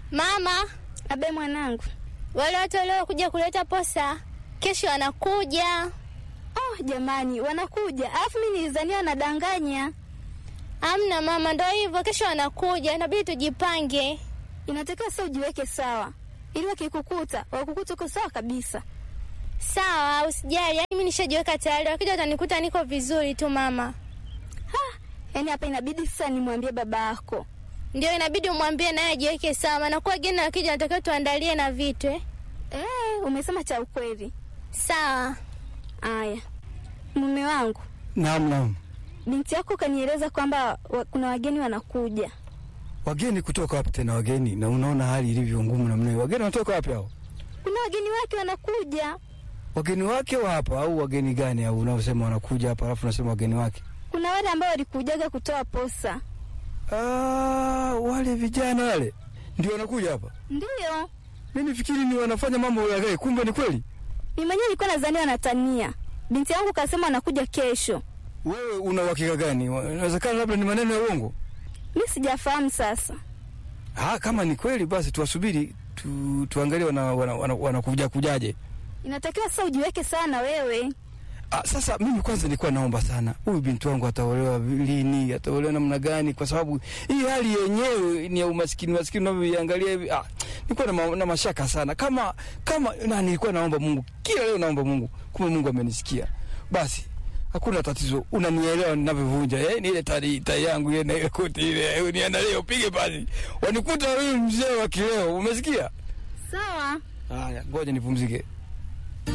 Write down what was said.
Mama, Abe mwanangu. wale watu waliokuja kuleta posa kesho wanakuja. Oh, jamani wanakuja. Alafu mimi nilizania wanadanganya. Amna mama, ndo hivyo, kesho wanakuja, inabidi tujipange. Inatakiwa sasa ujiweke sawa, ili wakikukuta wakukuta uko sawa kabisa. Sawa, usijali, yaani mimi nishajiweka tayari, wakija watanikuta niko vizuri tu mama. Yaani hapa inabidi sasa nimwambie baba yako. Ndio inabidi umwambie naye ajiweke sawa, maana kuwa wageni wakija natakiwa tuandalie na vitu eh. Eh, umesema cha ukweli. Sawa. Aya, mume wangu, Naam, naam. binti yako kanieleza kwamba wa, kuna wageni wanakuja. Wageni kutoka wapi tena wageni? Na unaona hali ilivyo ngumu namna hiyo. Wageni wanatoka wapi hao? Kuna wageni wake wanakuja. Wageni wake wa hapa au wageni gani au unaosema wanakuja hapa alafu unasema wageni wake? Kuna wale ambao walikujaga kutoa posa. Ah, wale vijana wale ndio wanakuja hapa. Ndiyo, Mimi nifikiri ni wanafanya mambo ya gari, kumbe ni kweli. mimi mwenyewe nilikuwa nadhani wanatania. Binti yangu kasema wanakuja kesho. Wewe una uhakika gani? Wa- Inawezekana labda ni maneno ya uongo. Mi sijafahamu sasa. Ah, kama ni kweli basi tuwasubiri tu, tuangalie wana, wana, wana, wanakuja kujaje. Inatakiwa sasa ujiweke sana wewe. Ah, sasa mimi kwanza nilikuwa naomba sana huyu binti wangu ataolewa lini, ataolewa namna gani? Kwa sababu hii hali yenyewe ni ya umaskini, maskini unavyoiangalia hivi. Ah, nilikuwa na, ma, na mashaka sana kama kama na nilikuwa naomba Mungu kila leo, naomba Mungu, kumbe Mungu amenisikia. Basi hakuna tatizo, unanielewa ninavyovunja eh, ni ile tari tai yangu ile na ile koti ile, uniandalie upige basi, wanikuta huyu mzee wa kileo, umesikia? Sawa. Haya, ngoja nipumzike.